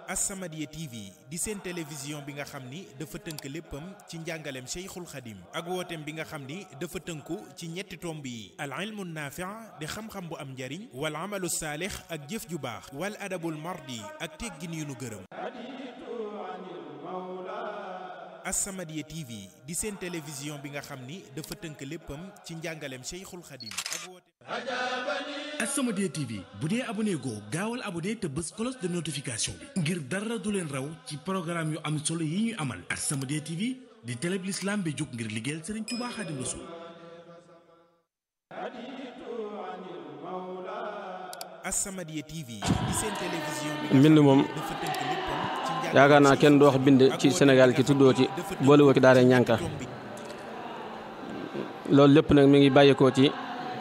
As-Samadiyya TV di seen télévision bi nga xam ni dafa tënk léppam ci njàngaleem Cheikhul Khadim ak wooteem bi nga xam ni dafa tënku ci ñetti tomb yi al ilmu naafi' di xam-xam bu am njariñ wal amalu saalix ak jëf ju baax wal adabul mardi ak teggin yu nu gërëm As-Samadiyya TV di seen télévision bi nga xam ni dafa tënk léppam ci njàngaleem Cheikhul Khadim ak wooteem As-Samadiyya TV bu dee abonné goo gaawal abonné te bës cloche de notification bi ngir dara du leen raw ci programme yu am solo yi ñu amal As-Samadiyya TV di télé bi l'islam bi jóg ngir liggéeyal Serigne Touba Khadim Rassoul As-Samadiyya TV di seen télévision bi mbind moom dafa tënk léppam ci njàngaleem yaakaar naa kenn du wax bind ak ci wooteem Sénégal bi ci nga tuddoo xam ci ni dafa tënku boolewoo ci daara ñànka tomb bi loolu lépp nag mi ngi bàyyeekoo ci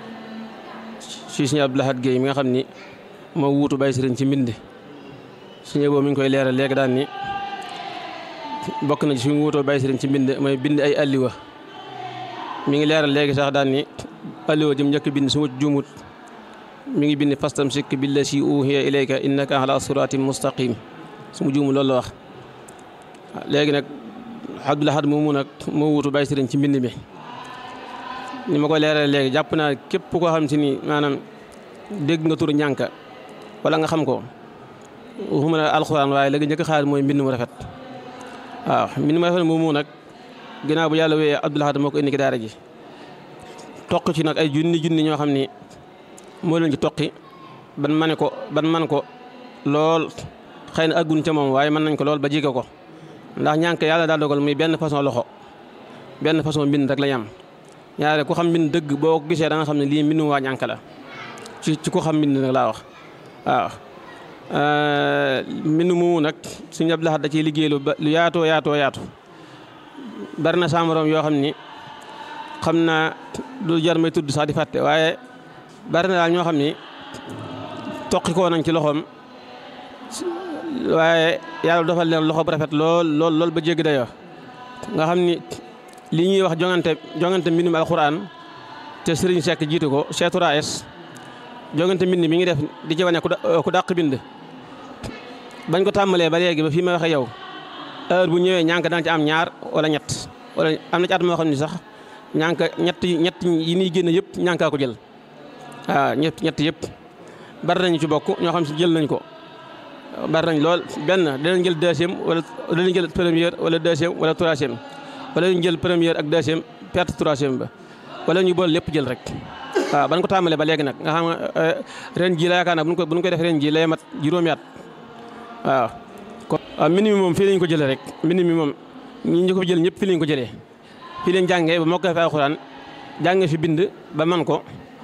ci Sëriñ Abdou Lahad Guèye mi nga xam ni moo wuutu Baye Sëriñ ci mbind suñu boobu mi ngi koy leeral léegi daan ni bokk na ci suñu wuutoo Baye Sëriñ ci mbind mooy bind ay alliwa mi ngi leeral léegi sax daan ni alliwa jëm njëkk bind su ma juumut mi ngi bind fastam sikk billati uhiya ilayka innaka ala siratin mustaqim su ma juumut loolu la wax léegi nag Abdou Lahad moomu nag moo wuutu Baye Sëriñ ci mbind mi ni ma ko leeral léegi jàpp naa képp koo xam si ni maanaam dégg nga turu ñànka wala nga xam ko waxuma la alxuraan waaye léegi njëkk xaar mooy mbind mu rafet waaw mbind mu rafet moomu nag ginnaaw bu yàlla wéyee Abdou Lahad moo ko indi ki daara ji toq ci nag ay junni junni ñoo xam ni moo leen ci toqi ban mane ko ban man ko lool xëy na aggun ca moom waaye mën nañ ko lool ba jege ko ndax ñànk yàlla daa dogal muy benn façon loxo benn façon mbind rek la yam ñaare ku xam mbind dëgg boo ko gisee da nga xam ne lii mbindum waa ñànk la ci ci ku xam mbind nag laa wax waaw mbind moomu nag suñu Abdou Lahad da ciy liggéey lu ba lu yaatoo yaatoo yaatu bari na samaroom yoo xam ni xam naa du jar may tudd sax di fàtte waaye bari na daal ñoo xam ni toqi koo nañ ci loxoom waaye yàlla dofal leen loxo bu rafet lool lool lool ba jéggi dayoo nga xam ni li ñuy wax jongante jongante mbindum alxuraan te Serigne Seck jiitu ko Cheikh Touraes jongante mbind mi ngi def di ci wane ku da- ku dàq bind bañ ko tàmbalee ba léegi ba fii ma waxe yow heure bu ñëwee ñànk dana ci am ñaar wala ñett wala am na ci at moo xam ne sax ñànk ñett ñett yi ñuy génn yëpp ñànkaa ko jël waaw ñett ñett yëpp bari nañu ci bokk ñoo xam si jël nañ ko bari nañ lool benn danañ jël deuxième wala danañ jël première wala deuxième wala troisième wala ñu jël première ak deuxième perte troisième ba wala ñu boole lépp jël rek waaw ban ko tàmbalee ba léegi nag nga xam nga ren ji la yaakaar naa bu ñu ko bu ñu koy def ren ji lay mat juróomi at waaw. kon waaw mbind mi moom fii lañ ko jëlee rek mbind mi moom ñi ñu ko fi jël ñëpp fii lañ ko jëlee fii lañ jàngee ba moo ko fi alxuraan jàngee fi bind ba man ko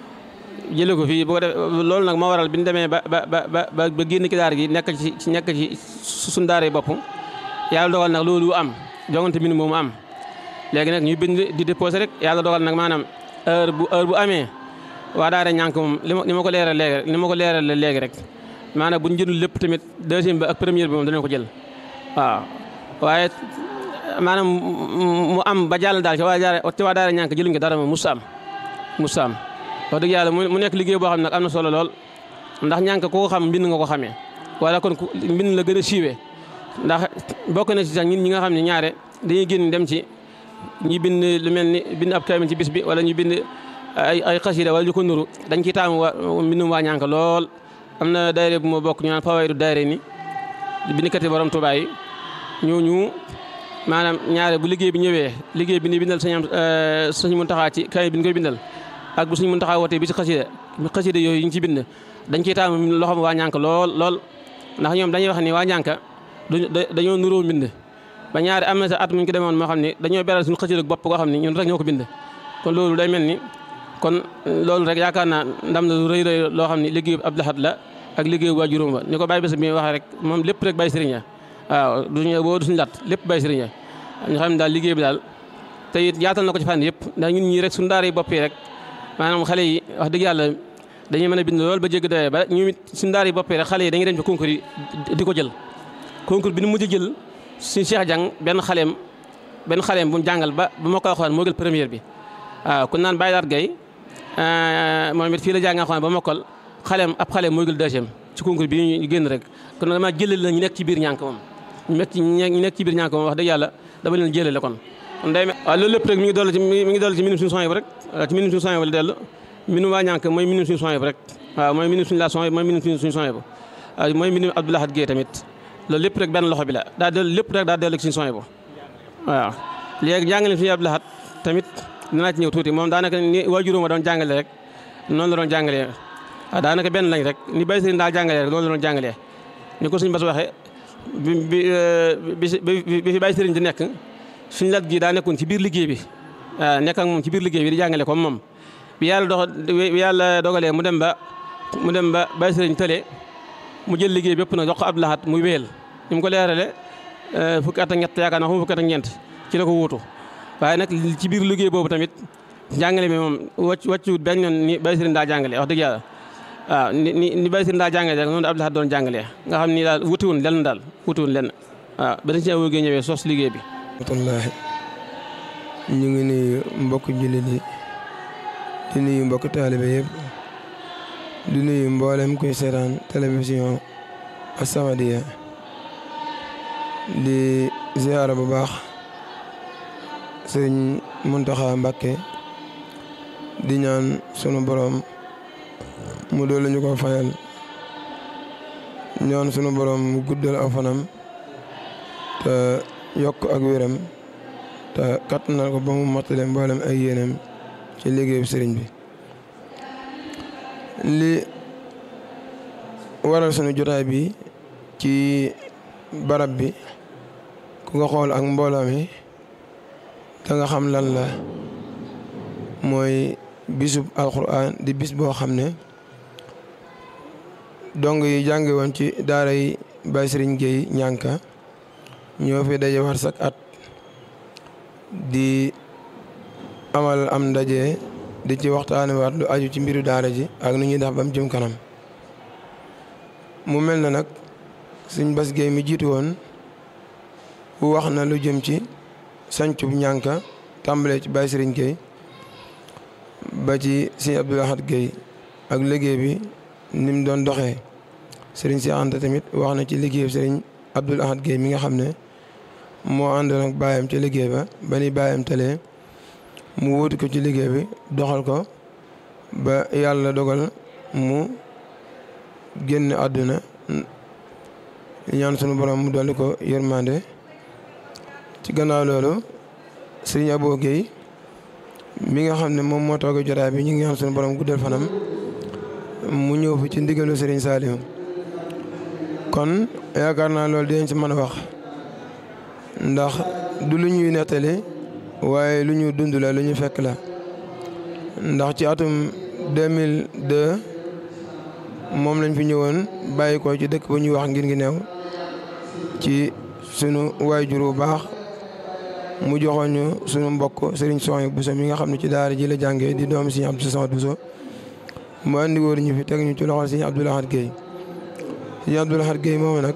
jëlee ko fii bu ko def loolu nag moo waral bi ñu demee ba ba ba ba ba génn ki daara gi nekk ci ci nekk ci suñ daara yi bopp yàlla dogal nag loolu am jongante mbind moomu am. léegi nag ñu bind di déposé rek yàlla dogal nag maanaam heure bu heure bu amee waa daara ñànk moom li ma li ma ko leeral léegi rek li ma ko leeral léegi rek maanaam bu ñu jëndul lépp tamit deuxième bi ak première bi moom danañ ko jël waaw. waaye maanaam mu am ba jàll daal ci waa daara ci waa daara ñànk jëluñ ko dara moom musu am musu am wax dëgg yàlla mu nekk liggéey boo xam ne nag am na solo lool ndax ñànk ku ko xam mbind nga ko xamee wala kon ku mbind la gën a siiwee ndax bokk na ci sax ñun ñi nga xam ne ñaare dañuy génn dem ci. ñi bind lu mel ni bind ab kaamil ci bis bi wala ñu bind ay ay xasida wala ñu ko nuru dañ ciy taamu wa mbindum waa ñànk lool am na daayira bu ma bokk ñu naan fawaydu daayira ni bindkati borom Tuubaa yi ñooñu maanaam ñaare bu liggéey bi ñëwee liggéey bi ni bindal sañ suñu Muntaxaa ci kaamil bi ñu koy bindal ak bu suñu Muntaxaa wootee bi si xasida xasida yooyu ñu ci bind dañ ciy taamu loxoom waa ñànk lool lool ndax ñoom dañuy wax ni waa ñànk dañoo nuroo mbind ba ñaari am na sa at muñ ko demoon moo xam ne dañoo beral suñu xëcc bopp koo xam ne ñun rek ñoo ko bind kon loolu day mel ni kon loolu rek yaakaar naa ndam la lu rëy rëy loo xam ne liggéeyu Abdou Lahad la ak liggéeyu waa juróom ba ni ko bàyyi bés bi waxee rek moom lépp rek bàyyi sëriñ waaw duñu boo du suñu lat lépp bàyyi sëriñ ñu xam ne daal liggéey bi daal te it yaatal na ko ci fànn yëpp ndax ñun ñii rek suñu daara yi bopp yi rek maanaam xale yi wax dëgg yàlla dañuy mën a bind lool ba jégg doyee ba ñu suñu daara yi bopp yi rek xale yi dañuy dem ci concours yi di ko jël concours bi nu mujj jël suñu Cheikh Jàng benn xaleem benn xaleem bu mu jàngal ba ba ma koy waxoon moo jël première bi waaw ku naan Baye Laat Gay moom it fii la jàng alxuraan ba mokkal xaleem ab xaleem mooy jël deuxième ci concours bi ñu génn rek kon dama jëlal la ñu nekk ci biir ñànk moom ñu nekk ci ñu nekk ci biir ñànk moom wax dëgg yàlla dama leen jëlale kon kon day waaw loolu lépp rek mi ngi dolli ci mi ngi dolli ci minimum suñu son yi rek ci minimum suñu son yi la dellu minimum waa ñànk mooy minimum suñu son yi rek waaw mooy minimum suñu la son yi mooy minimum suñu son yi waaw mooy minimum Abdoulahad Guèye tamit loolu lépp rek benn loxo bi la daa dellu lépp rek daa dellu ci suñu son yi waaw léegi jàngale suñu Abdoulahad tamit dinaa ci ñëw tuuti moom daanaka ni waajuróom ma doon jàngale rek noonu la doon jàngalee waaw daanaka benn lañ rek ni bay sëriñ daa jàngalee rek loolu la doon jàngalee ni ko suñu bas waxee bi bi bi fi bay sëriñ di nekk suñu lat gi daa nekkoon ci biir liggéey bi waaw nekk ak moom ci biir liggéey bi di jàngale comme moom bi yàlla dox bi yàlla dogalee mu dem ba mu dem ba bay sëriñ tële mu jël liggéey bépp nag jox ko Abdoulahad muy wéyal ni mu ko leerale fukki at ak ñett yaakaar naa xam fukki at ak ñeent ci la ko wuutu waaye nag ci biir liggéey boobu tamit jàngale bi moom wàcc wàccuwut benn yoon ni Baye Serigne daa jàngale wax dëgg yàlla waaw ni ni ni Baye Serigne daa jàngale rek noonu Abdoulahad doon jàngalee nga xam ni daal wutiwun lenn daal wutiwun lenn waaw ba dañ ci wóogee ñëwee sos liggéey bi rahmatullaahi ñu ngi nuyu mbokk jullit yi di nuyu mbokk taalibe yëpp di nuyu mboolem kuy seetaan télévision As-Samadiyya di ziyaara bu baax sëriñ Muntaxa Mbàkke di ñaan sunu borom mu doole ñu ko fayal ñaan sunu borom mu guddal aw fanam te yokk ak wéram te kattanal ko ba mu mottale mboolem ay yéenam ci liggéeyu sëriñ bi li waral sunu jotaay bi ci barab bi ku nga xool ak mbooloo mi da nga xam lan la mooy bisub alquran di bis boo xam ne dong yi jànge woon ci daara yi Baye Serigne Gueye ñànka ñoo fi daje war sak at di amal am ndaje di ci waxtaane waat lu aju ci mbiru daara ji ak nu ñuy def ba mu jëm kanam mu mel na nag suñ Bass Gueye mi jiitu woon wax na lu jëm ci sancub ñànka tàmbalee ci Baye Serigne Gueye ba ci Serigne Abdoulahad Gueye ak liggéey bi ni mu doon doxee Serigne Cheikh Anta tamit wax na ci liggéey Serigne Abdoulahad Gueye mi nga xam ne moo àndoon ak baayam ci liggéey ba ba ni baayam talee mu wutu ko ci liggéey bi doxal ko ba yàlla dogal mu génn àdduna ñaan sunu borom mu dolli ko yërmande ci gannaaw loolu sëriñ Abo Gueye mi nga xam ne moom moo toog jotaay bi ñu ngi ñaan sunu borom guddal fanam mu ñëw fi ci ndigalu sëriñ Saliou kon yaakaar naa loolu dinañ ci mën a wax ndax du lu ñuy nettali waaye lu ñu dund la lu ñu fekk la ndax ci atum 2002 moom lañ fi ñëwoon bàyyi ko ci dëkk bu ñuy wax ngir ngi neew ci sunu waajur bu baax mu joxoon ñu sunu mbokk Serigne Soxna Bousso mi nga xam ne ci daara ji la jàngee di doom Serigne Abdou Samad Bousso mu andi woon ñu fi teg ñu ci loxol Serigne Abdoulahad Gueye Serigne Abdoulahad Gueye moomu nag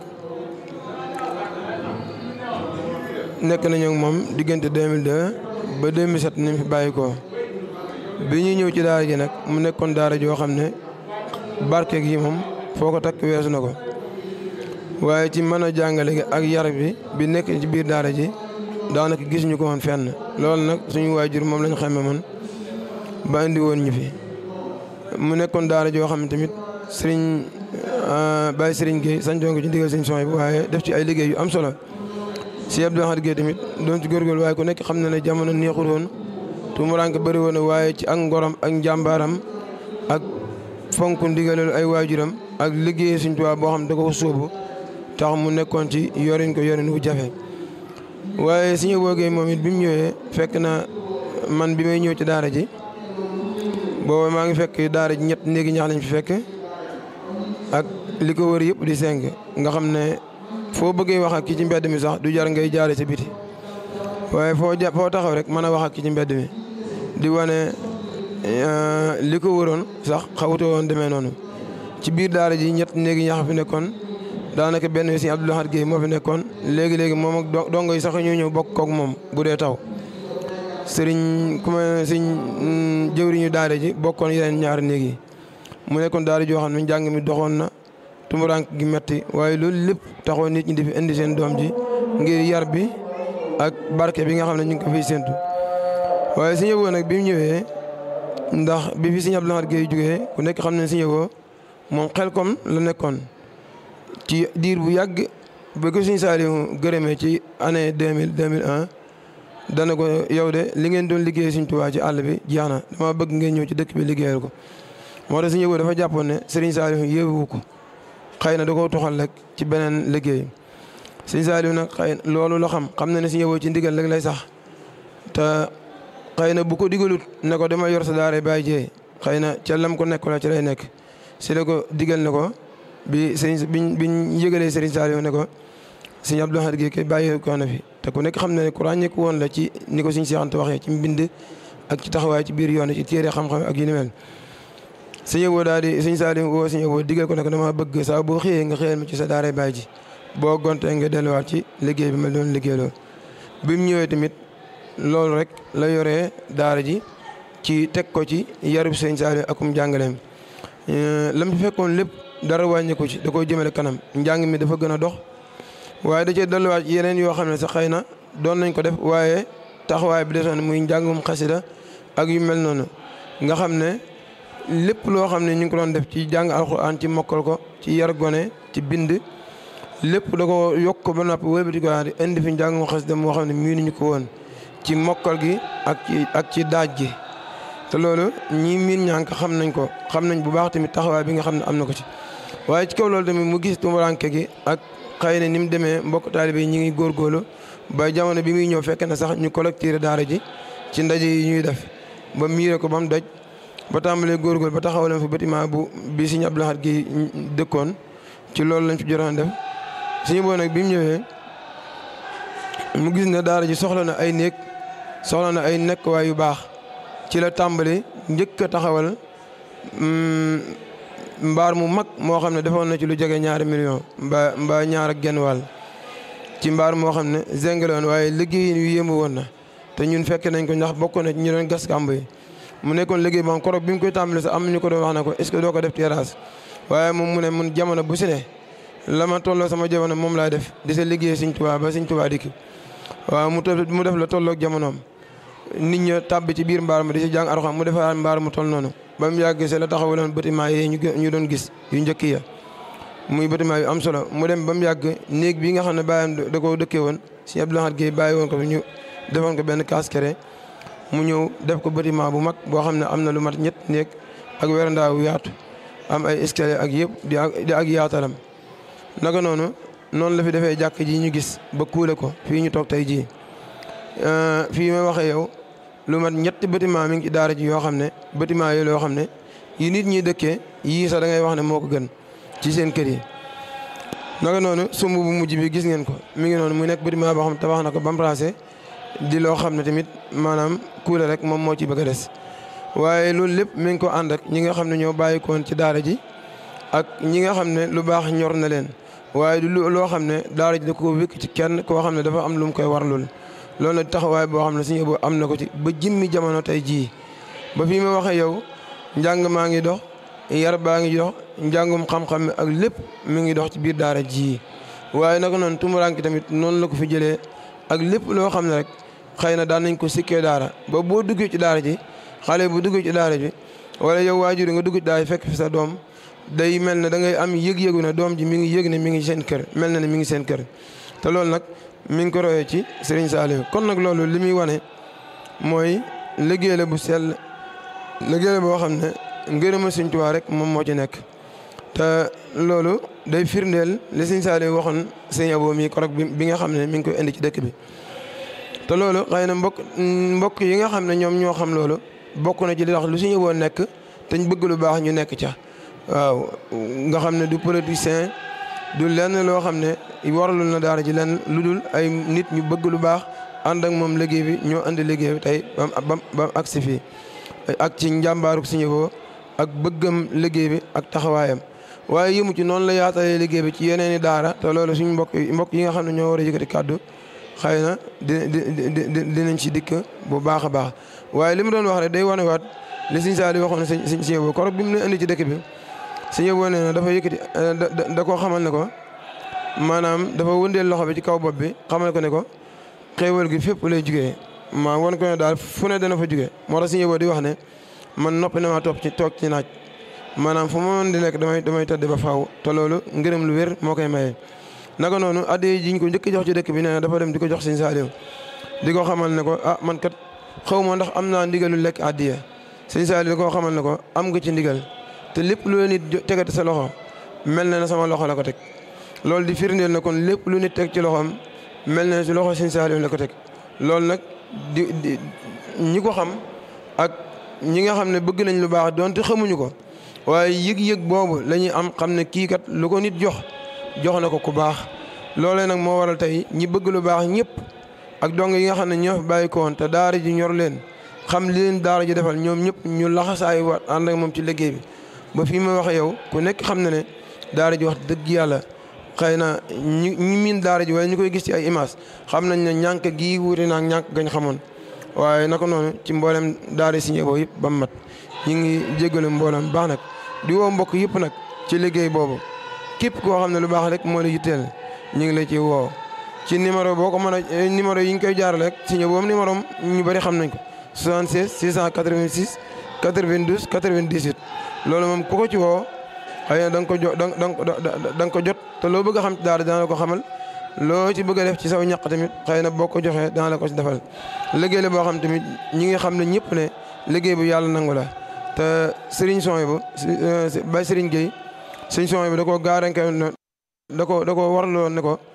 nekk nañu ak moom diggante 2002 ba 2007 ni mu fi bàyyi ko bi ñu ñëw ci daara ji nag mu nekkoon daara joo xam ne barke gi moom foo ko takk weesu na ko waaye ci mën a jàngale gi ak yar bi bi nekk ci biir daara ji daanaka gis ñu ko woon fenn loolu nag suñu waajur moom lañ xamee man ba indi woon ñu fi mu nekkoon daara joo xam ne tamit sëriñ Baye Sëriñ Gueye sañ ko ci ndigal sëriñ son bi waaye def ci ay liggéey yu am solo si Abdoulahad Gueye tamit doon ci góorgóorlu waaye ku nekk xam na ne jamono neexul woon tuumuraanke bëri woon waaye ci ak ngorom ak njàmbaaram ak fonk ndigalal ay waajuram ak liggéey suñ tubaab boo xam da ko sóobu tax mu nekkoon ci yorin ko yorin wu jafe waaye suñu boogee moom it bi mu ñëwee fekk na man bi may ñëw ci daara ji booba maa ngi fekk daara ji ñett néegi ñax lañ fi fekk ak li ko wër yëpp di seng nga xam ne foo bëggee wax ak ki ci mbedd mi sax du jar ngay jaare ci biti waaye foo ja foo taxaw rek mën a wax ak ki ci mbedd mi di wane li ko wëroon sax xawutoo woon demee noonu ci biir daara ji ñett néegi ñax fi nekkoon daanaka benn bi si Abdoulahad Gueye moo fi nekkoon léegi-léegi moom ak dongo yi sax ñoo ñëw bokk kook moom bu dee taw sëriñ ku ma sëriñ jëwriñu daara ji bokkoon yeneen ñaari néeg yi mu nekkoon daara joo xam ne njàng mi doxoon na tumurank gi metti waaye loolu lépp taxoon nit ñi di fi indi seen doom ji ngir yar bi ak barke bi nga xam ne ñu ngi ko fiy séntu waaye Sëñ Abo nag bi mu ñëwee ndax bi fi Sëñ Abdou Lahad Guèye jógee ku nekk xam ne Sëñ Abo moom xel kom la nekkoon ci diir bu yàgg ba ko Sëñ Saaliw gërëmee ci année deux mille deux mille un dana ko yow de li ngeen doon liggéey Sëñ Tuubaa ci àll bi jeex na dama bëgg ngeen ñëw ci dëkk bi liggéeyal ko moo tax Sëñ Abo dafa jàppoon ne Sëriñ Saaliw yéewu ko xëy na da koo toxal rek ci beneen liggéey Sëñ Saaliw nag xëy loolu la xam xam na ne Sëñ Abo ci ndigal rek lay sax te xëy na bu ko digalut ne ko dama yor sa daara bàyyi jee xëy na ca lam ko nekk la ci lay nekk si la ko digal ne ko bi sëriñ biñ biñ yëgalee Sëriñ Saaliw ne ko Sëñ Abdou Lahad Guèye kay bàyyi ko na fi te ku nekk xam na ne ku ràññeeku woon la ci ni ko Sëñ Seex Anta waxee ci mbind ak ci taxawaay ci biir yoon ci téere xam-xam ak yu ni mel Sëñ Abo daal di Sëñ Saaliw woo Sëñ Abo digal ko ne ko dama bëgg saa boo xëyee nga xëyal ma ci sa daara bàyyi ji boo gontee nga delluwaat ci liggéey bi ma doon liggéeyloo bi mu ñëwee tamit loolu rek la yoree daara ji ci teg ko ci yarub Sëñ Saaliw akum jàngaleem lam ci fekkoon lépp dara wàññiku ci da koy jëmale kanam njàng mi dafa gën a dox waaye da cee dolliwaat yeneen yoo xam ne sax xëy na doon nañ ko def waaye taxawaay bi desoon muy njàngum xasida ak yu mel noonu nga xam ne lépp loo xam ne ñu ngi ko doon def ci jàng alxuraan ci mokkal ko ci yar gone ci bind lépp da ko yokk ko ba noppi wëlbati ko di indi fi njàngum xasida moo xam ne miinuñu ko woon ci mokkal gi ak ci ak ci daaj gi te loolu ñii miin ñànk xam nañ ko xam nañ bu baax tamit taxawaay bi nga xam ne am na ko ci waaye ci kaw loolu tamit mu gis tumuranke gi ak xëy na ni mu demee mbokk taalibe yi ñu ngi góorgóorlu ba jamono bi muy ñëw fekk na sax ñu collecté daara ji ci ndaje yi ñuy def ba miire ko ba mu doj ba tàmbalee góorgóorlu ba taxaw leen fi bâtiment bu bi Sëñ Abdou Lahad gi dëkkoon ci loolu lañ fi jotoon def suñu boo nag bi mu ñëwee mu gis ne daara ji soxla na ay néeg soxla na ay nekkuwaay yu baax ci la tàmbali njëkk a taxawal mbaar mu mag moo xam ne defoon na ci lu jege ñaari million mbaa mbaa ñaar ak genn wàll ci mbaar moo xam ne zengaloon waaye liggéey yu yéemu woon na te ñun fekk nañ ko ndax bokk na ci ñu doon gas kàmb yi mu nekkoon liggéey moom korog bi mu koy tàmbali sax am ñu ko doon wax na ko est-ce que doo ko def terrasse waaye moom mu ne mun jamono bu si ne la ma tolloo sama jamono moom laa def di sa liggéey Sëñ Tuubaa ba Sëñ Tuubaa dikk waaw mu mu def la tolloog jamonoom nit ña tàbbi ci biir mbaar ma di si jàng Alxuraan mu defaraat mbaar mu toll noonu ba mu yàgg see la taxawaloon bâtiment yi ñu doon gis yu njëkk ya muy bâtiment yu am solo mu dem ba mu yàgg néeg bi nga xam ne bàyyam da koo dëkkee woon Sëñ Abdou Lahad Guèye bàyyi woon ko fi ñu defoon ko benn kaskere mu ñëw def ko bâtiment bu mag boo xam ne am na lu mat ñett néeg ak werandaa wu yaatu am ay escalier ak yëpp di ak di ak yaatalam naka noonu noonu la fi defee jàkk ji ñu gis ba kuule ko fii ñu toog tey jii fii may waxee yow lu mat ñetti bâtiment mi ngi ci daara ji yoo xam ne bâtiment yooyu yoo xam ne yi nit ñi dëkkee yii sax da ngay wax ne moo ko gën ci seen kër yi. naka noonu sumb bu mujj bi gis ngeen ko mi ngi noonu mu nekk bâtiment boo xam ne tabax na ko ba mu raase di loo xam ne tamit maanaam kuule rek moom moo ci bëgg a des. waaye loolu lépp mi ngi ko ànd ak ñi nga xam ne ñoo bàyyi koon ci daara ji ak ñi nga xam ne lu baax ñor na leen waaye du loo xam ne daara ji da ko wékk ci kenn koo xam ne dafa am lu mu koy warlul loolu nag taxawaay boo xam ne Sëñ Abo am na ko ci ba jimmi jamono tey jii ba fii ma waxee yow njàng maa ngi dox yar baa ngi dox njàngum xam-xam ak lépp mi ngi dox ci biir daara ji waaye naka noonu tumuraanki tamit noonu la ko fi jëlee ak lépp loo xam ne rek xëy na daan nañ ko sikkee daara ba boo duggee ci daara ji xale bu duggee ci daara ji wala yow waajur nga dugg ci daara ji fekk fi sa doom day mel ne da ngay am yëg-yëgu ne doom ji mi ngi yëg ne mi ngi seen kër mel na ne mi ngi seen kër te loolu nag mi ngi ko royee ci Serigne Saliou kon nag loolu li muy wane mooy liggéey la bu sell liggéey la boo xam ne ngërëma Sëriñ Tuubaa rek moom moo ci nekk te loolu day firndeel li Serigne Saliou waxoon Serigne Abo mi korog bi nga xam ne mi ngi koy indi ci dëkk bi te loolu xëy na mbokk mbokk yi nga xam ne ñoom ñoo xam loolu bokk na ci li tax lu Serigne Abo nekk te ñu bëgg lu baax ñu nekk ca waaw nga xam ne du politicien du lenn loo xam ne waralul na daara ji lenn lu dul ay nit ñu bëgg lu baax ànd ak moom liggéey bi ñoo andi liggéey bi tey bam bam bam agsi fii ak ci njàmbaaruk Sëñ Abo ak bëggam liggéey bi ak taxawaayam waaye yëmu ci noonu la yaatalee liggéey bi ci yeneen i daara te loolu suñu mbokk mbokk yi nga xam ne ñoo war a yëkkati kàddu xëy na di di dinañ ci dikk bu baax a baax waaye li mu doon wax rek day wanewaat li Sëñ Saaliw waxoon sëñ Sëñ Abo korog bi mu ne indi ci dëkk bi sëñ boo nee na dafa yëkkati da da koo xamal ne ko maanaam dafa wëndeel loxo bi ci kaw bopp bi xamal ko ne ko xéewal gi fépp lay jugee maa won ko ne daal fu ne dana fa jugee moo tax sëñ boo di wax ne man noppi na maa toog ci toog ci naaj maanaam fu ma mën di nekk damay damay tëdd ba faaw te loolu ngërëm lu wér moo koy maye. naka noonu addiya jiñ ko njëkk jox ci dëkk bi nee na dafa dem di ko jox sëñ Saaliw di ko xamal ne ko ah man kat xaw ma ndax am naa ndigalu lekk addiya sëñ Saaliw di ko xamal ne ko am nga ci ndigal te lépp lu nit tegati sa loxo mel na ne sama loxo la ko teg loolu di firndeel na kon lépp lu nit teg ci loxoom mel na ne ci loxo sëñ Saaliw la ko teg loolu nag di di ñi ko xam ak ñi nga xam ne bëgg nañ lu baax donte xamuñu ko waaye yëg-yëg boobu la ñuy am xam ne kii kat lu ko nit jox jox na ko ku baax loolee nag moo waral tey ñi bëgg lu baax ñëpp ak dong yi nga xam ne ñoo fi bàyyi ko woon te daara ji ñor leen xam li leen daara ji defal ñoom ñëpp ñu laxasaay waat ànd ak moom ci liggéey bi ba fii ma waxe yow ku nekk xam na ne daara ji wax dëgg yàlla xëy na ñi ñi miin daara ji waaye ñu koy gis ci ay image xam nañ ne ñànk gii wuute naag ñànk gañ xamoon waaye naka noonu ci mboolem daara si boobu yëpp ba mu mat ñu ngi jégalu mboolem baax nag di woo mbokk yëpp nag ci liggéey boobu képp koo xam ne lu baax rek moo la yitteel ñu ngi la ci woo ci numéro boo ko mën a numéro yi ñu koy jaarale rek si ñëw boobu numéro ñu bëri xam nañ ko 76 686 92 98 loolu moom ku ko ci woo xëy na da nga ko jo da nga ko jot te loo bëgg a xam ci daara dana la ko xamal loo ci bëgg a def ci saw ñaq tamit xëy na boo ko joxee dana la ko ci defal liggéey la boo xam tamit ñi ngi xam ne ñëpp ne liggéey bu yàlla nangu la te Serigne Soy bu Baye Serigne Gueye Serigne Soy bu da koo gaaranke da ko da ko warloon ne ko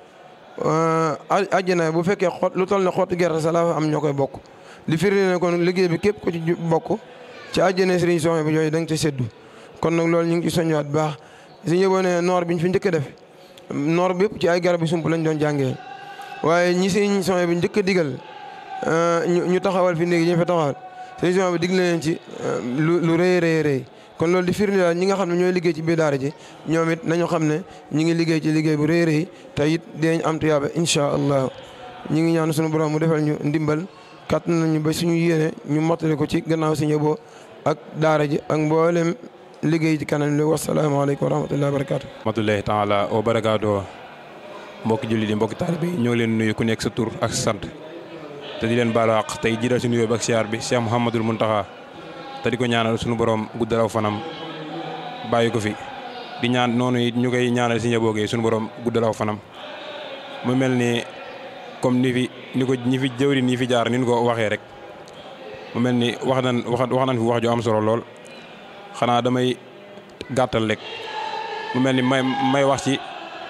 àjjana bu fekkee xot lu toll ne xottu gerte sa la am ñoo koy bokk li firi ne kon liggéey bi képp ko ci bokk ci àjjana Serigne Soy bu yooyu da nga ca séddu kon nag loolu ñu ngi ci soññaat bu baax su ñëwoon ne noor bi ñu fi njëkk a def noor bi yëpp ci ay garab yi sump lañ doon jàngee waaye ñi Serigne Soy bi njëkk a digal ñu taxawal fi néegi ñu fa taxawal Serigne Soy bi dig na leen ci lu lu rëy rëy rëy kon loolu di firnde daal ñi nga xam ne ñooy liggéey ci biir daara ji ñoom it nañu xam ne ñi ngi liggéey ci liggéey bu rëy rëy te it dinañ am tuyaaba incha allah ñi ngi ñaan suñu borom mu defal ñu ndimbal kat nañu ba suñu yéene ñu mottali ko ci gannaaw si ñëboo ak daara ji ak mboolem liggéey ci kanam li wasalaamaaleykum wa rahmatullahi wa barakaatu. rahmatullahi taala wa barakaatu mbokki jullit yi mbokki taalibe yi ñoo ngi leen nuyu ku nekk sa tur ak sa sant te di leen baalu àq tey jiital si nuyoo bi ak siyaar bi Cheikh Mouhamadul Mountakha te di ko ñaanal suñu borom guddalaw fanam bàyyi ko fi di ñaan noonu it ñu koy ñaanal si njaboot suñu borom guddalaw fanam mu mel ni comme ni fi ni ko ñi fi jëwri ñi fi jaar ni ñu ko waxee rek mu mel ni wax nañ wax wax nañ fi wax ju am solo lool xanaa damay gàttal rek mu mel ni may may wax ci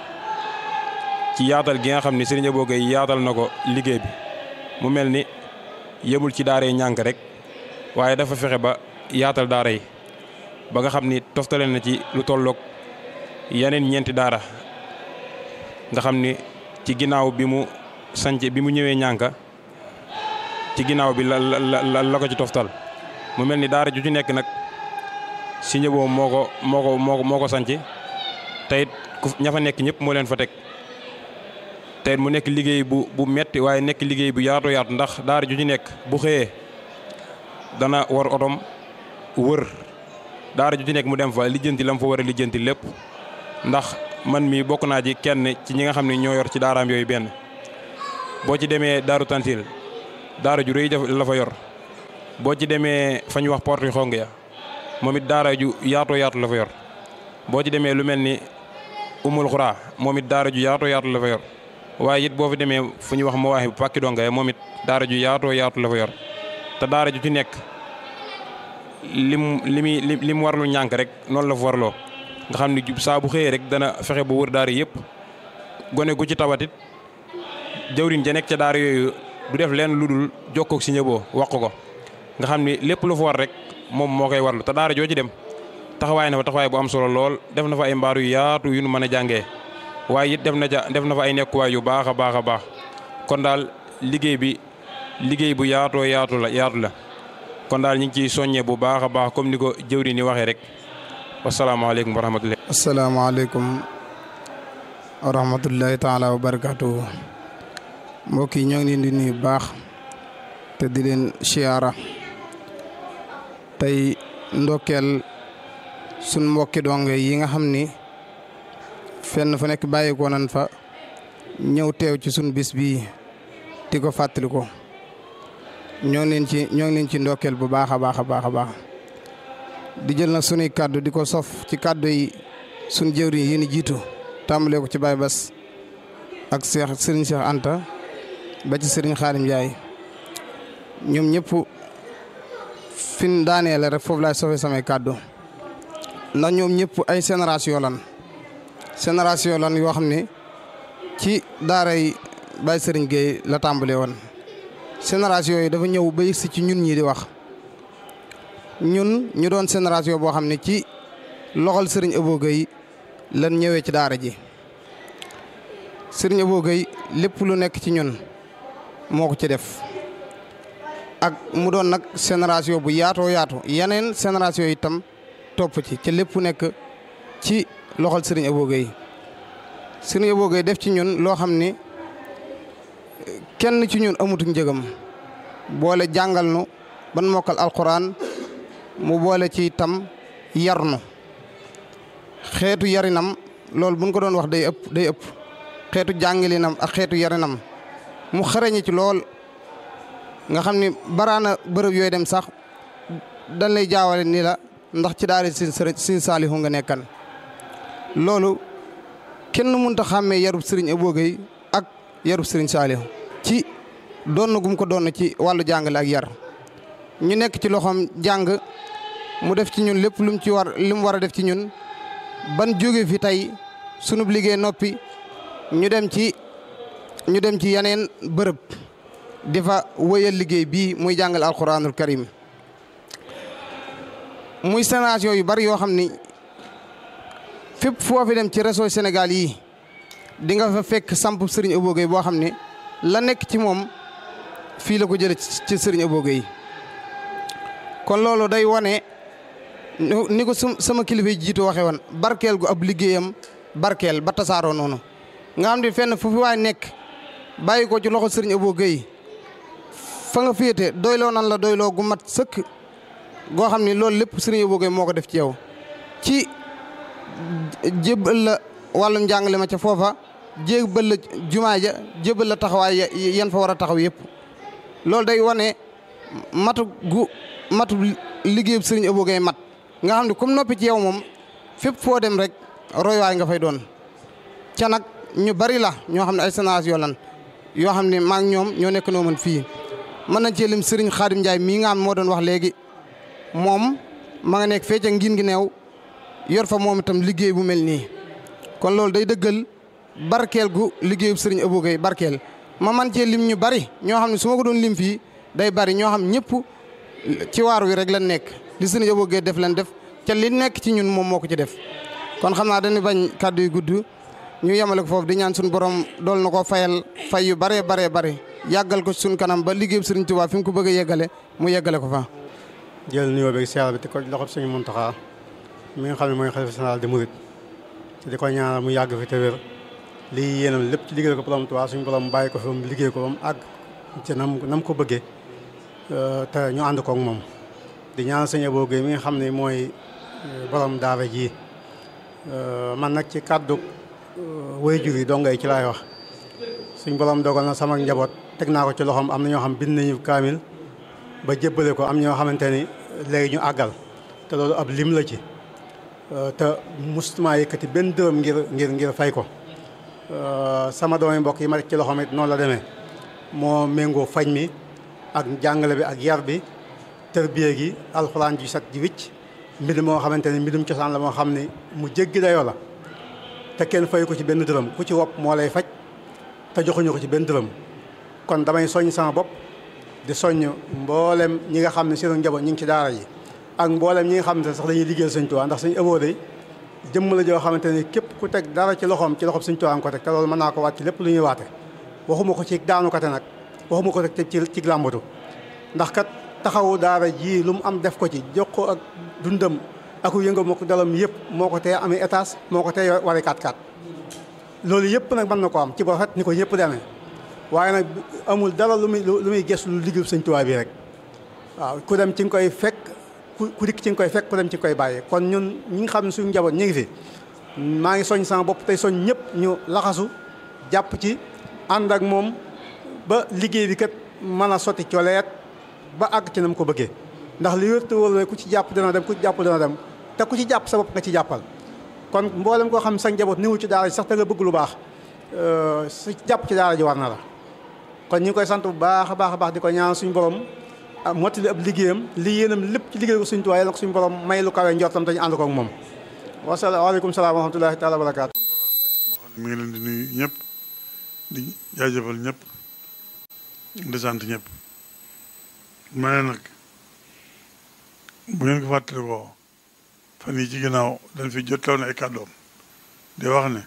ci yaatal gi nga xam ni Serigne Abo Gueye yaatal na ko liggéey bi mu mel ni yemul ci daaree ñànk rek waaye dafa fexe ba yaatal daara yi ba nga xam ni toftale na ci lu tolloog yeneen ñeenti daara nga xam ni ci ginnaaw bi mu sanc bi mu ñëwee ñànka ci ginnaaw bi la la la ko ci toftal mu mel ni daara ju ci nekk nag si ñëboo moo ko moo ko moo ko moo ko sanc teyit ku ña fa nekk ñëpp moo leen fa teg teyit mu nekk liggéey bu bu metti waaye nekk liggéey bu yaatu yaatu ndax daara ju ci nekk bu xëyee dana war otom wër daara ju ci nekk mu dem fa lijjanti la mu fa war a lijjanti lépp ndax man mi bokk naa ci kenn ci ñi nga xam ne ñoo yor ci daaraam yooyu benn boo ci demee daaru tantil daara ju rëy la fa yor boo ci demee fa ñu wax porte yu xong ya moom it daara ju yaatoo yaatu la fa yor boo ci demee lu mel ni umul xuraa moom it daara ju yaatoo yaatu la fa yor waaye it boo fi demee fu ñuy wax ma waaxe bu pàkki donga moom it daara ju yaatoo yaatu la fa yor te daara ju ci nekk lim li muy li mu warlu ñànk rek noonu la fa warloo nga xam ni saa bu xëyee rek dana fexe ba wër daara yëpp gone gu ci tawatit jawriñ ja nekk ca daara yooyu du def leen lu dul jokkoog si ñëboo wax ko nga xam ni lépp lu fa war rek moom moo koy warlu te daara joo ci dem taxawaay na fa taxawaay bu am solo lool def na fa ay mbaaru yu yaatu yu nu mën a jàngee waaye it def na ca def na fa ay nekkuwaay yu baax a baax a baax kon daal liggéey bi liggéey bu yaatoo yaatu la yaatu la kon daal ñu ngi ciy soññee bu baax a baax comme ni ko jëwri ni waxee rek wasalaamaaleykum wa rahmatulah. asalaamaaleykum wa rahmatullahi taala wa barakaatu. mbokk yi ñoo ngi leen di nuyu baax te di leen siyaara tey ndokkeel sun mbokki donge yi nga xam ni fenn fu nekk bàyyi ko nan fa ñëw teew ci sun bis bii di ko fàttali ko ñoo ngi leen ci ñoo ngi leen ci ndokkeel bu baax a baax a baax a baax di jël nag sunuy kàddu di ko sof ci kàddu yi sun jëwriñ yi ni jiitu tàmbalee ko ci Baye Bass ak Cheikh Serigne Cheikh Anta ba ci Serigne Khadim Ndiaye ñoom ñëpp fin daaneel rek foofu laay sofee samay kàddu ndax ñoom ñëpp ay génération lan génération lan yoo xam ne ci daaray Baye Serigne Gueye la tàmbalee woon génération yi dafa ñëw ba yëgsi ci ñun ñii di wax ñun ñu doon génération boo xam ne ci loxol Serigne Abo Gueye lan ñëwee ci daara ji Serigne Abo Gueye lépp lu nekk ci ñun moo ko ci def ak mu doon nag génération bu yaatoo yaatu yeneen génération yi itam topp ci ci lépp nekk ci loxol Serigne Abo Gueye Serigne Abo Gueye def ci ñun loo xam ni kenn ci ñun amutuk njëgam boole jàngal nu ban mokkal alquran mu boole ci itam yarnu xeetu yarinam loolu buñ ko doon wax day ëpp day ëpp xeetu jàngalinam ak xeetu yarinam mu xarañe ci lool nga xam ni baraana bërëb yooyu dem sax dañ lay jaawale ni la ndax ci daara sin sëriñ sin saalihu nga nekkan loolu kenn mënta xàmmee yarub sëriñ Abo Gueye ak yarub sëriñ saalihu ci doon gum ko doon ci wàllu jàngale ak yar ñu nekk ci loxoom jàng mu def ci ñun lépp lu mu ci war li mu war a def ci ñun ban jóge fi tey sunub liggéey noppi ñu dem ci ñu dem ci yeneen bërëb di fa wëyal liggéey bii muy jàngal alquranul karim muy génération yu bari yoo xam ni fépp foo fi dem ci réseau Sénégal yi di nga fa fekk samp Serigne Abo Gueye boo xam ne la nekk ci moom fii la ko jëlee ci Serigne Abo Gueye kon loolu day wane ni ko sama kilifa yi jiitu waxee woon barkeel gu ab liggéeyam barkeel ba tasaaroo noonu nga xam ne fenn fu fi waay nekk bàyyi ko ci loxo Serigne Abo Gueye fa nga féete doyloo nan la doyloo gu mat sëkk goo xam ni loolu lépp Serigne Abo Gueye moo ko def ci yow ci jébbal la wàllum njàngale ma ca foofa jébbal la jumaa ja jébbal la taxawaay yan fa war a taxaw yëpp loolu day wane matu gu matu liggéeyub Serigne Abo Gueye mat nga xam ne comme noppi ci yow moom fépp foo dem rek roywaay nga fay doon ca nag ñu bari la ñoo xam ne ay génération lan yoo xam ne maa ngi ñoom ñoo nekk noo mën fii mën nañ cee lim Serigne Khadim Ndiaye mii nga xam moo doon wax léegi moom ma nga nekk fee ca ngin gi neew yor fa moom itam liggéey bu mel nii kon loolu day dëggal barkeel gu liggéeyub Serigne Abo Gueye barkeel ma man cee lim ñu bari ñoo xam ne su ma ko doon lim fii day bari ñoo xam ñëpp ci waar wi rek lan nekk li Serigne Abo Gueye def lan def ca li nekk ci ñun moom moo ko ci def kon xam naa dañuy bañ kàddu yu gudd ñu yemale ko foofu di ñaan suñu borom dool na ko fayal fay yu baree baree bare yàggal ko suñu kanam ba liggéeyub Serigne Touba fi mu ko bëgg a yeggale mu yeggale ko fa. jël nuyoo beeg siyaar bi te ko loxob Serigne Mountakha mi nga xam ne mooy xalifa général des mourides te di ko ñaanal mu yàgg fi te wér lii yéenam lépp ci liggéey ko borom Tuubaa suñu borom bàyyi ko fi mu liggéey ko ba mu àgg ci nam nam ko bëggee te ñu ànd koog moom di ñaanal sëñ Abo Gueye mi nga xam ne mooy borom daara ji man nag ci kàddu waajur yi donga yi ci laay wax suñ borom dogal na sama njaboot teg naa ko ci loxoom am na ñoo xam bind nañu kaamil ba jébbale ko am ñoo xamante ni léegi ñu àggal te loolu ab lim la ci te mustuma yëkkati benn dërëm ngir ngir ngir fay ko sama doomi mbokk yi ma rek ci loxoom it noonu la demee moo méngoo fañ mi ak jàngale bi ak yar bi tërbiye gi alxuraan ji sat ji wicc mbind moo xamante ni mbindum cosaan la moo xam ne mu jéggi dayoo la te kenn fay ko ci benn dërëm ku ci wopp moo lay faj te joxuñu ko ci benn dërëm kon damay soññ sama bopp di soññ mboolem ñi nga xam ne seen njaboot ñi ngi ci daara yi ak mboolem ñi nga xam ne sax dañuy liggéeyal Sëñ Tuubaa ndax Sëñ Abo day jëmm la joo xamante ni képp ku teg dara ci loxoom ci loxoom Sëñ Tuubaa ko teg te loolu mën naa ko waat ci lépp lu ñuy waate waxuma ko ci daanu kate nag waxuma ko teg ci ci làmbatu ndax kat taxawu daara ji lu mu am def ko ci jox ko ak dundam aku yënga moo ko dalam yëpp moo ko tee amee étage moo ko tee wari 4x4 loolu yëpp nag mën na ko am ci ba rafet ni ko ñëpp demee waaye nag amul dara lu muy lu muy gëstu lu liggéey Sëñ Tuubaa bi rek waaw ku dem ci nga koy fekk ku ku dikk ci nga koy fekk ku dem ci nga koy bàyyi kon ñun ñi nga xam ne suñu njaboot ñu ngi fi maa ngi soñ sama bopp tey soñ ñëpp ñu laxasu jàpp ci ànd ak moom ba liggéey bi kat mën a sotti coleet ba àgg ci na mu ko bëggee ndax li wér te wóor ne ku ci jàpp dana dem ku ci jàpp dana dem te ku ci jàpp sa bopp nga ci jàppal kon mboolem koo xam sa njaboot niwu ci daara ji sax te nga bëgg lu baax sa jàpp ci daara ji war na la kon ñu ngi koy sant bu baax a baax a baax di ko ñaan suñu borom mottali ab liggéeyam li yéenam lépp ci liggéey ko suñu tuwaay yàlla ko suñu borom may lu kawe njortam te ñu ànd ko ak moom wasalaamaaleykum salaam wa rahmatullahi taala wa barakaatu mi ngi leen di nuyu ñëpp di jaajëfal ñëpp di sant ñëpp ma ne nag bu ngeen ko fàttalikoo fan yi ci ginnaaw dañ fi jotloon ay kàddoom di wax ne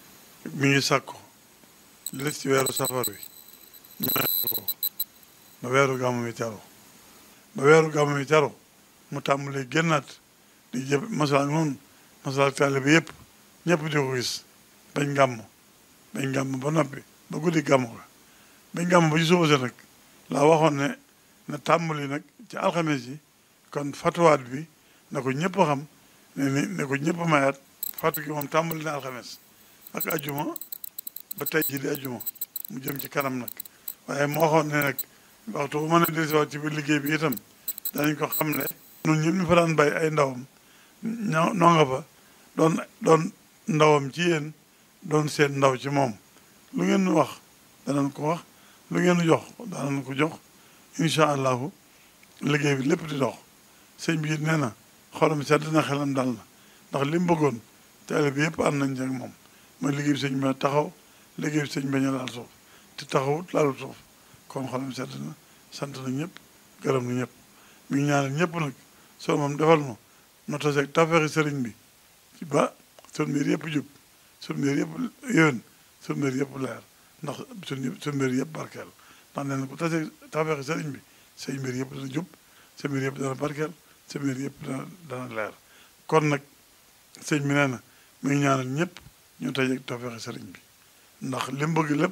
mi ngi sàkku li des ci weeru safar wi ñu ko ba weeru gàmmu mi teru ba weeru gàmmu mi teru mu tàmbalee génnaat di jëp masala noonu masala taale bi yëpp ñëpp di ko gis bañ gàmm bañ gàmm ba noppi ba guddi gàmm ga bañ gàmm ba ci suba sa nag laa waxoon ne na tàmbali nag ci alxames yi kon fatuwaat bi na ko ñëpp xam ne ni ne ko ñëpp mayaat fatu gi moom tàmbali na alxames ak ajuma ba tey ji di ajuma mu jëm ci kanam nag waaye moo waxoon ne nag waxtu bu mën a dellusiwaat ci biir liggéey bi itam danañ ko xam ne ñun ñëpp ñu fa daan bay ay ndawam ñoo noo nga fa doon doon ndawam ci yéen doon seen ndaw ci moom lu ngeen nu wax danañ ko wax lu ngeen nu jox danañ ko jox incha allahu liggéey bi lépp di dox sëñ bi nee na xolam sedd na xelam dal na ndax li mu bëggoon taalibe bi yëpp ànd nañ ci ak moom mooy liggéey bi sëñ bi taxaw liggéey bi sëñ bi ñu laal suuf te taxawut laalu suuf kon xolam sedd na sant na ñëpp gërëm na ñëpp mi ngi ñaanal ñëpp nag soo moom defal ma no taseeg tafeexi sëriñ bi ci ba sun mbir yëpp jub sun mbir yëpp yéwén sun mbir yëpp leer ndax sun sun mbir yëpp barkeel ndax nee na ku taseeg tafeexi sëriñ bi say mbir yëpp dana jub sa mbir yëpp dana barkeel sa mbir yëpp dana dana leer kon nag sëñ bi nee na mi ngi ñaanal ñëpp ñu tajeeg tafeexi sëriñ bi ndax li mu bëgg lépp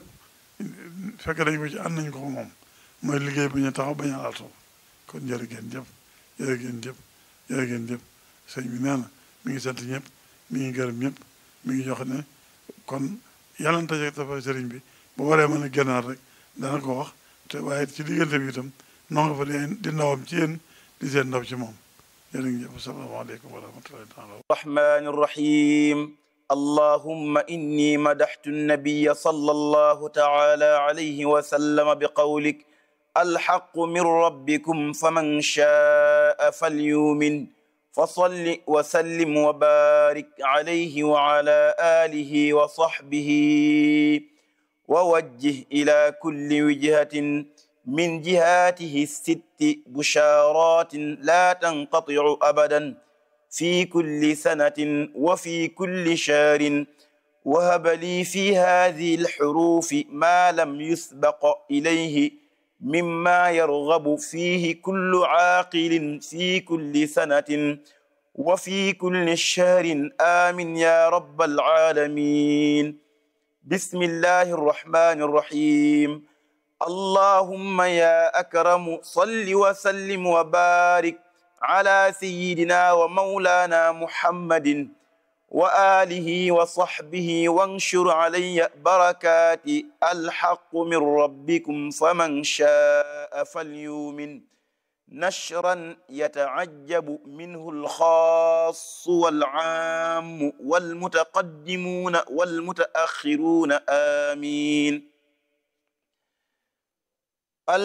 fekk dañ ko ci ànd nañ ko moom mooy liggéey bi ñu taxaw bañ a laal suuf kon jërë ngeen jëf jërë ngeen jëf jërë ngeen jëf sëñ bi nee na mi ngi sant ñëpp mi ngi gërëm ñëpp mi ngi jox ne kon yàlla na tajeeg tafeexi sëriñ bi bu waree mën a génnaat rek dana ko wax te waaye ci diggante bi itam noo nga fa di di ndawam ci yéen di seen ndaw ci moom jërë ngeen jëf asalaamaaleykum wa rahmatullahi taala الرحمن الرحيم اللهم إني مدحت النبي صلى الله تعالى عليه وسلم بقولك الحق من ربكم فمن شاء فليؤمن فصل وسلم وبارك عليه وعلى آله وصحبه ووجه إلى كل وجهة من جهاته الست بشارات لا تنقطع أبدا في كل سنة وفي كل شهر وهب لي في هذه الحروف ما لم يسبق إليه مما يرغب فيه كل عاقل في كل سنة وفي كل شهر آمين يا رب العالمين بسم الله الرحمن الرحيم اللهم يا أكرم صل وسلم وبارك على سيدنا ومولانا محمد وآله وصحبه وانشر علي بركات الحق من ربكم فمن شاء فليؤمن نشرا يتعجب منه الخاص والعام والمتقدمون والمتأخرون آمين